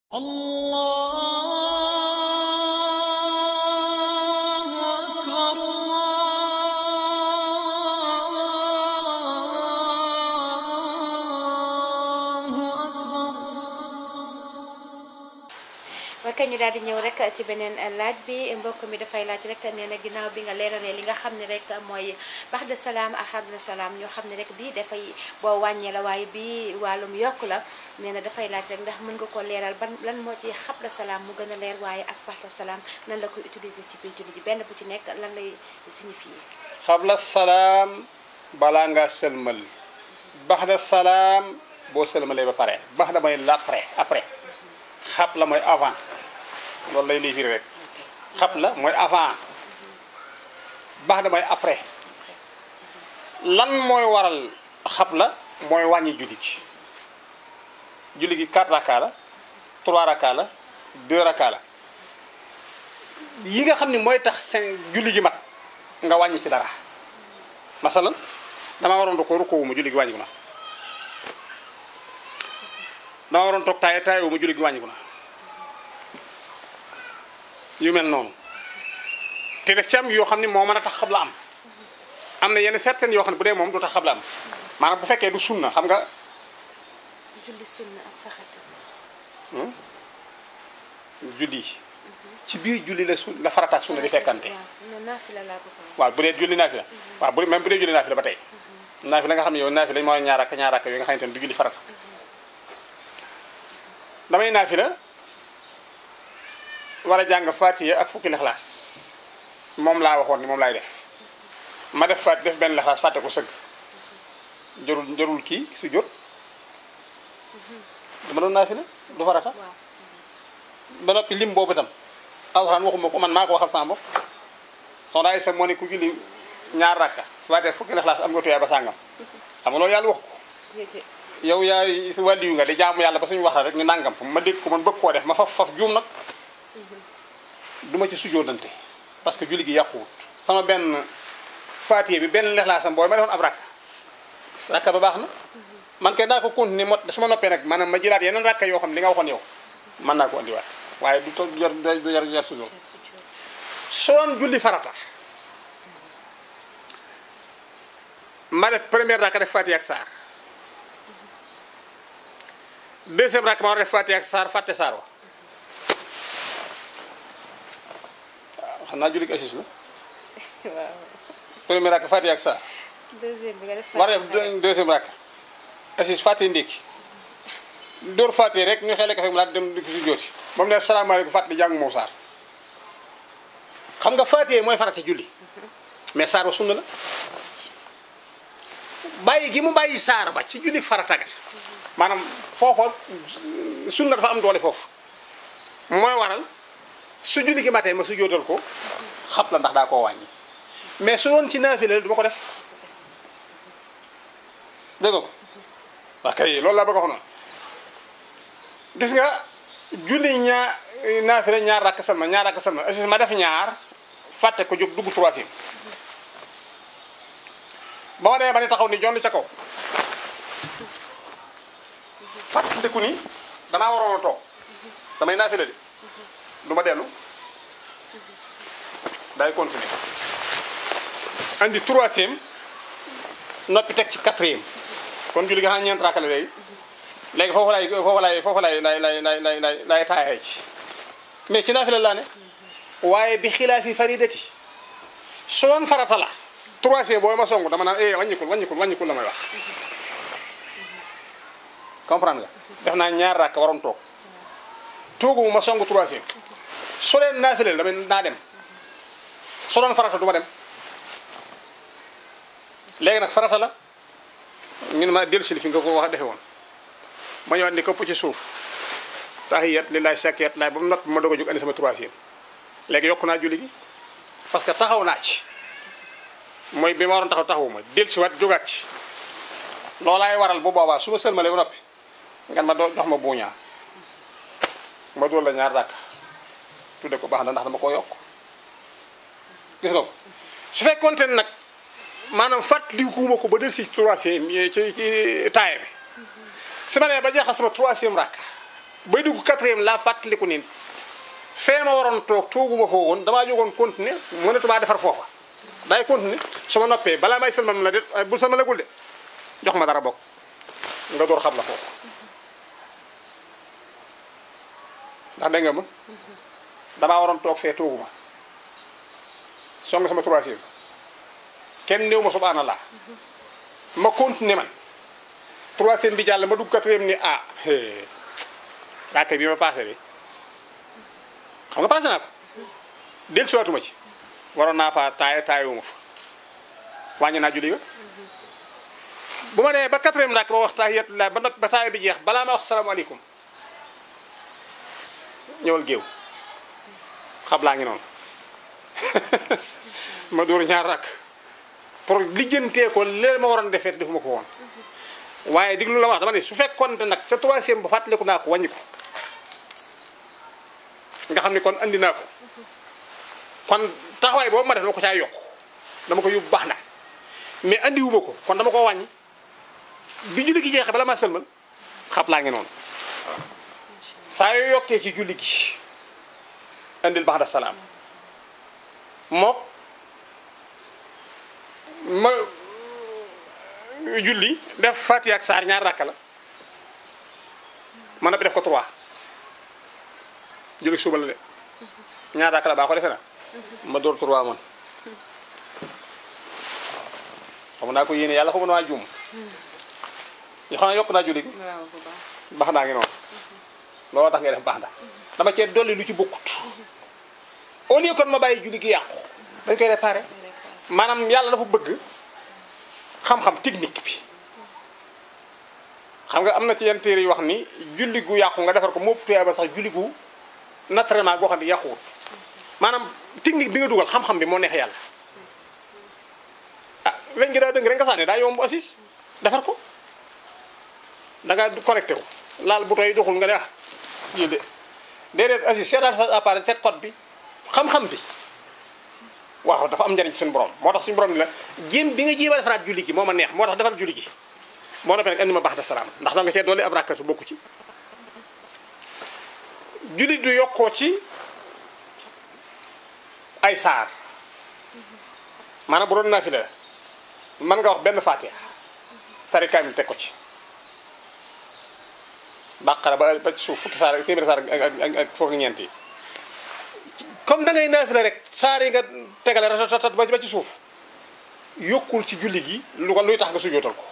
الله أكبر الله أكبر waaye kañ ñu daal di ñëw rek ci beneen laaj bi mbokk mi dafay laaj rek nee na ginnaaw bi nga leeralee li nga xam ne rek mooy bax de salaam ak xabla salaam ñoo xam ne rek bii dafay boo wàññee la waaye bii wàllum yokk la nee na dafay laaj rek ndax mën nga ko leeral ban lan moo ci xabla salaam mu gën a leer waaye ak bax de salaam nan la koy utiliser ci biir julli ji benn bu ci nekk lan lay signifier xabla salaam balaa ngaa sëlmal baxda salaam boo sëlmalee ba pare baxda mooy l'après après xab la mooy avant loolu lay lii firi rek xab la mooy avant baxda mooy après lan mooy waral xab la mooy wàññi julli gi julli gi 4 raka la 3 raka la 2 raka la yi nga xam ni mooy tax seen julli gi mat nga wàññi ci dara masalan dama waroon rukkoo rukkoo wu ma julli gi wàññiku na dama waroon toog taaye taaye wu ma julli gi wàññiku na yu mel noonu te def ci am yoo xam ne moo mën a tax xabla am am na yenn certaines yoo xam ne bu dee moom du tax xabla am maanaam bu fekkee du sunna xam nga julli sunna ak faxata julli ci biir julli la su la farata ak sunna di fekkante waaw non naafila laa ko wax waaw bu dee julli naafila waaw bu même bu dee julli naafila ba tey naafila nga xam ne yow naafila mooy ñaar ak ñaar ak yooyu nga xamante ne du julli farata damay naafila war a jàng fatiha ak fukki lexlaas moom laa waxoon ni moom laay def ma def fat def benn lexlaas fàtte ko sëgg jarul jarul kii su jot dama doon naafila du farata waaw ba noppi lim boobu itam alxuraan waxuma ko man maa ko waxal sama bopp soxna Aysa moo ne ku julli ñaar rakka fatiha fukki lexlaas am nga tuyaay ba sàngam xam nga loolu yàlla wax ko yéete yow yaay si wàlliyu nga di jaamu yàlla ba suñu wax la rek ñu nangam ma dégg ko man bëgg koo def ma faf faf juum nag duma ci sujjóotante parce que julli gi yàquwut sama benn faatiye bi benn lexlaasam booy ma defoon ab rakka rakka ba baax na man kay naa ko continuer mot su ma noppee nag maanaam ma jëlaat yeneen rakka yoo xam ne li nga waxoon yow mën naa ko andiwaat waaye du toog jar du jar jar sujjóot sujjóot soon julli farata ma def première rakka def faatiye ak saar deuxième rakka ma war a def faatiye ak saar fàtte saar wa waaw xam naa julli gi assis la waaw première rakka faatiye ak saar deuxième bi nga def war a def deux- deuxième rakka assis fàtte ndékki dóor fàtte rek ñu xeele kafe mu laat dem di ko si jooti ba mu ne salaamaaleykum fàtte di jàng moo saar xam nga fàtte mooy farata julli mais saar wa sunna la bàyyi gi mu bàyyi saar ba ci julli farata ga maanaam foofa sunna dafa am doole foofu mooy waral su julli gi matee ma su jootal ko xab la ndax daa koo wàññi mais su doon ci naafila la du ma ko def dégg nga ko wax kay loolu laa bëgg a wax noonu gis nga julli ñaar naafila ñaar rakk salma ñaar rakk salma assis ma def ñaar fàtte ko jóg dugg troisième ba ma demee ba ne taxaw ni jonn ca kaw fàttaliku ni damaa waroon a toog damay naafila de du ma dellu day continuer andi troisième noppi teg ci quatrième kon julli nga xam ñeent rakk la léegi léegi foofu lay foofu lay foofu lay lay lay lay lay lay lay taayee ci mais ci naafila laa ne waaye bi xilaafi faridati su doon farata la troisième booy ma songu dama naan eh wàññikul wàññikul wàññikul la may wax comprendre nga def naa ñaar rakk waroon toog toogu ma songu troisième su leen naafileel dama naa dem su doon farata du ma dem léegi nag farata la ñun ma dellu si li fi nga ko wax defe woon ma ñëwaat ni këpp ci suuf tahiyat lillahi sakiyat laay ba mu noppi ma doog a jóg andi sama troisième léegi yokku naa julli gi parce que taxaw naa ci mooy bi ma waroon taxaw taxawuma dellu si waat jógaat ci loolaay waral bu boobaa su ma sëlmalee ba noppi nga ma doo jox ma buuñaa ma dool la ñaar dàkk tudde ko baax na ndax dama ko yokk gis nga ko su fekkoonte ne nag maanaam fàttalikuwuma ko ba del si troisième ci ci taaye bi su ma nee ba jeexal sama troisième rakk bay dugg quatrième laa fàttaliku ni fee ma waroon toog tooguma foo woon damaa jógoon continuer mënatumaa defar foofa daay continuer su ma noppee balaa may sëlmal la de bu sëlmalagul de jox ma dara bokk nga door xam la foofu ndax dégg nga ma damaa waroon toog fee tooguma song sama troisième kenn néew ma subhanallah ma continuer man troisième bi jàll ma dugg quatrième ni ah raaka bi ma passé bi xam nga passé naa ko del siwaatuma ci waroon naa fa taay taayuma fa wàññi naa julli ga bu ma demee ba quatrième raak ba wax taahiyatullah ba noppi ba taay bi jeex balaa ma wax salaamaaleykum ñëwal géew xam laa ngi noonu ma dóor ñaar rakk pour lijjantee ko léegi ma waroon defee te defuma ko woon waaye diglu la wax dama ne su fekkoon te nag ca troisième ba fàttaliku naa ko wàññi ko nga xam ne kon andi naa ko kon taxawaay boobu ma def dama ko caa yokk dama ko yóbbu baax na mais andiwuma ko kon dama ko wàññi bi julli gi jeexee bala maa sëlmal xab laa ngi noonu saa yoo yokkee ci julli gi andil baax da salaam mook ma julli def Fatiha ak saar ñaar rakka la ma noppi def ko trois julli suba la de ñaar rakka la baa ko defe na ma door trois man xam naa ko yéene yàlla xamu naa juum ñu xam ne yokk naa julli gi waaw bu baax baax naa ngi noonu looloo tax ngay def baax na dama cee dolli lu ci bokkut au lieu kon ma bàyyi julli gi yàqu dañ koy réparé maanaam yàlla dafa bëgg xam-xam technique bi xam nga am na ci yenn téere yi wax ni julli gu yàqu nga defar ko moo tuyaa ba sax julli gu naturellement goo xam ne yàquwut maanaam technique bi nga dugal xam-xam bi moo neex yàlla ah weñ gi daa dëng rek nga sànni daa yomb assis defar ko da nga connecté wu laal bu toy doxul nga ne ah lii de déedéet assis seetaan sa appareil seet code bi xam-xam bi waaw dafa am njariñ ci suñu borom moo tax suñu borom ni la jéem bi nga jéem a defaraat julli gi moo ma neex moo tax defar julli gi moo noppee nag andi ma baax de salaam ndax da nga cee dolli ab rakkatu bokku ci julli du yokkoo ci ay saar maanaam bu doon naafila la mën nga wax benn faatiha tari kaamil teg ko ci bàqara ba ba ci suuf fukki saar ak téeméeri saar ak ak ak fukki ñeent yi comme da ngay naafila rek saar yi nga tegale ratatat ba ba ci suuf yokkul ci julli gi lu ko luy tax nga sujootal ko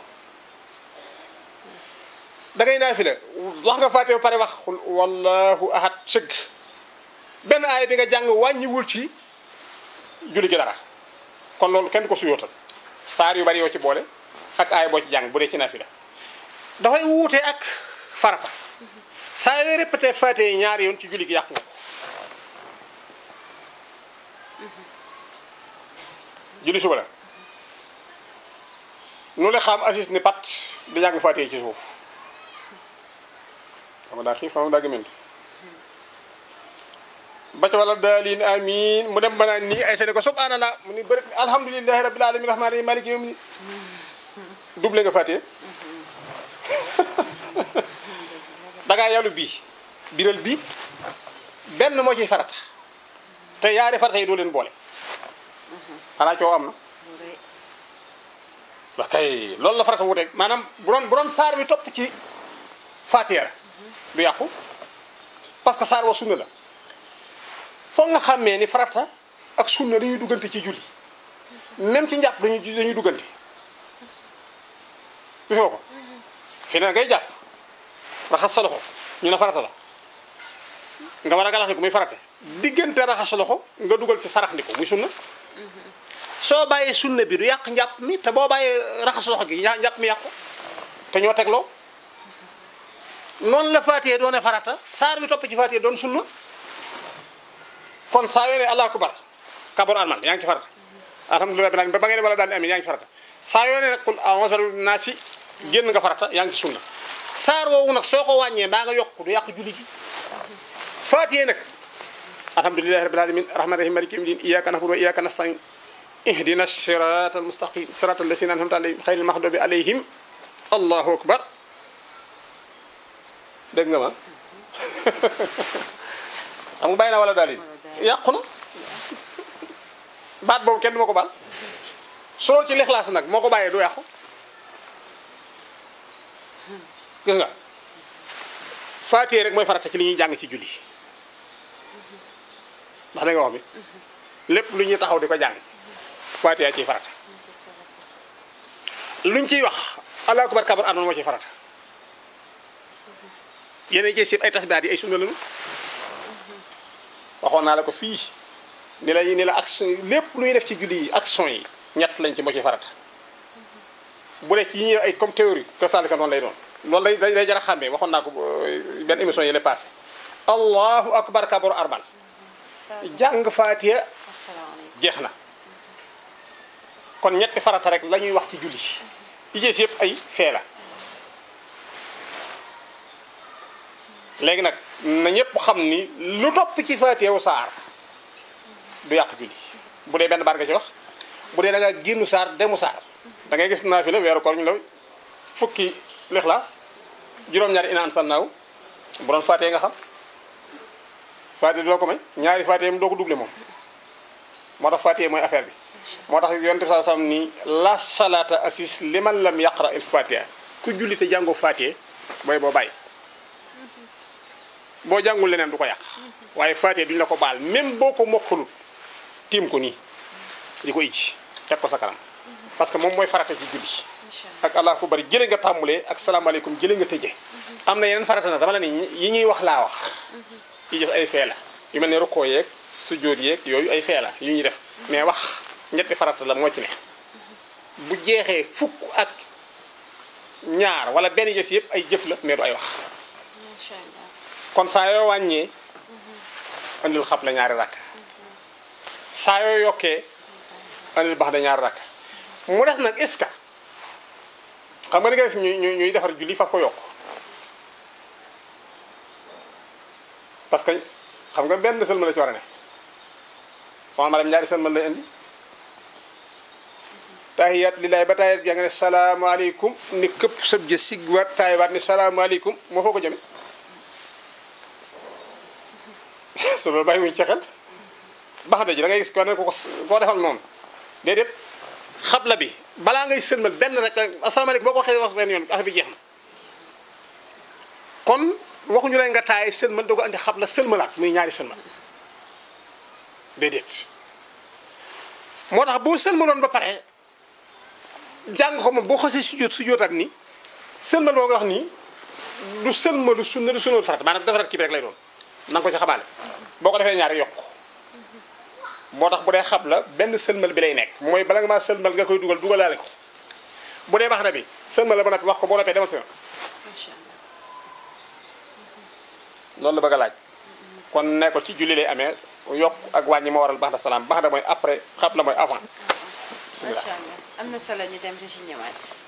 da ngay naafila wax nga faatiha ba pare wax xul wallahu ahad sëgg benn aay bi nga jàng wàññiwul ci julli gi dara kon loolu kenn du ko sujootal saar yu bari yoo ci boole ak aay boo ci jàng bu dee ci naafila dafay wuute ak farata saa yooy répété faatiha yi ñaari yoon ci julli gi yàq nga ko julli suba la nu le xam assis ni pat di jàng faatiha ci suuf xam nga daa xiif xam nga daa gëmënt ba ca wala daalin amin mu dem banaan nii ay sene ko subhanallah mu ni bëri alhamdulilahi rabbil alamin rahmani rahim maliki yawmi double nga faatiha dangaa yàllu bii biral bii benn moo ciy farata te yaari farata yi doo leen boole xanaa coow am na wax kay loolu la farata wuteeg maanaam bu doon bu doon saar bi topp ci faatiha la du yàqu parce que saar wa sunna la foog nga xàmmee ni farata ak sunna dañuy duggante ci julli même ci njàpp dañuy dañuy duggante gis nga ko fi ne ngay jàpp raxas sa loxo ñu ne farata la nga war a galax ni ko muy farate diggante raxas sa loxo nga dugal ci sarax ni ko muy sunna soo bàyyee sunna bi du yàq njàpp mi te boo bàyyee raxas loxo gi njàpp mi yàqu te ñoo tegloo noonu la faatiyee doone farata saar bi topp ci faatiyee doon sunna kon saa yoo ne allahu akbar kabar alman yaa ngi ci farata alhamdulilah bi ba ba ngeen wala daal di amin yaa ngi ci farata saa yoo ne nag qul a'udhu bi naasi génn nga farata yaa ngi ci sunna saar woowu nag soo ko wàññee mbaa nga yokk du yàq julli gi faatiyee nag alhamdulilahi rabbil alamin rahman rahim maliki yawmi din iyyaka na'budu wa iyyaka nasta'in ihdina siratal mustaqim siratal lazina an'amta alayhim ghayril maghdubi alayhim allahu akbar dégg nga ma xam nga bàyyi na wala daal yi yàqu na baat boobu kenn du ma ko baal su loolu ci lixlaas nag moo ko bàyyee du yàqu gis nga faatee rek mooy farata ci li ñuy jàng ci julli ndax da nga wax bi lépp lu ñuy taxaw di ko jàng faatee ciy farata luñ ciy wax allahu akbar kabar àndoon moo ciy farata yeneen ci sib ay tasbihaat yi ay sunna lañu waxoon naa la ko fii ni la ni la action lépp lu ñuy def ci julli yi action yi ñett lañ ci moo ciy farata bu dee ci yi ñuy ay comme théorie que saalika noonu lay doon loolu day day day jar a xàmmee waxoon naa ko benn émission yi la passé allahu akbar kabaru arbal jàng faatiya asalaamaaleykum jeex na kon ñetti farata rek la ñuy wax ci julli yi ci yëpp ay fee la léegi nag na ñëpp xam ni lu topp ci faatiya wu saar du yàq julli bu dee benn baar nga ci wax bu dee da nga génnu saar demu saar da ngay gis naa fi la weeru koor ñu la fukki lixlaas juróom-ñaari inaan sannaaw bu doon faatiya nga xam faatiya du la ko may ñaari faatiya mu doo ko doublé moom moo tax faatiya mooy affaire bi moo tax yonent bi sallallahu alayhi wasallam ni la salata assis liman lam yaqra il fatiha ku julli te jàngoo fatiha booy boo bàyyi boo jàngul leneen du ko yàq waaye fatiha duñu la ko baal même boo ko mokkalut tiim ko nii di ko ijji teg ko sa kanam parce que moom mooy farata ci julli incha allah ak allah ku bari jële nga tàmmulee ak salaamaaleykum jële nga tëje am na yeneen farata na dama la ni yi ñuy wax laa wax yi gis ay fee la yu mel ne rukkoo yeeg sujjóot yeeg yooyu ay fee la yu ñuy def mais wax ñetti farata la moo ci ne bu jeexee fukk ak ñaar wala benn jës yëpp ay jëf la mais du ay wax incha allah kon saa yoo wàññee andil xab la ñaari rakk saa yoo yokkee andil bax da ñaari rakk mu des nag est-ce que xam nga ni nga gis ñuy ñuy ñuy defar julli fa ko yokk parce que xam nga benn sëlma la ci war a ne soxna ma dem ñaari sëlma lay indi tahiyat lillahi ba tahiyat yaa nga ne salaamaaleykum ni këpp sëb ja sigwaat taayiwaat ni salaamaaleykum moo foo ko jëme su loolu bàyyi wuñ ci xel bax da ji da ngay gis ko ne ko koo defal noonu déedéet xabla bi balaa ngay sëlmal benn rek asalaamaaleykum boo ko waxee wax benn yoon affaire bi jeex na kon waxuñu leen nga taay sëlmal doo ko andi xabla sëlmalaat muy ñaari sëlmal déedéet moo tax boo sëlmaloon ba pare jàng ko moom boo xasee sujjóot sujjóotaat ni sëlmal boo nga wax nii du sëlmalu sunna du sëlmalu farata maanaam defaraat kii bi rek lay doon na nga ko ci xamaale boo ko defee ñaari yokk moo tax bu dee xab la benn sëlmal bi lay nekk mooy bala nga maa sëlmal nga koy dugal dugalaale ko bu dee baax na bi sëlmal la ba noppi wax ko boo noppee demal si yoon incha allah loolu la bëgg a laaj kon ne ko ci julli lay amee yokk ak wàññi moo waral baax da salaam baax da mooy après xab la mooy avant bismillah macha allah am na solo ñu dem di ci ñëwaat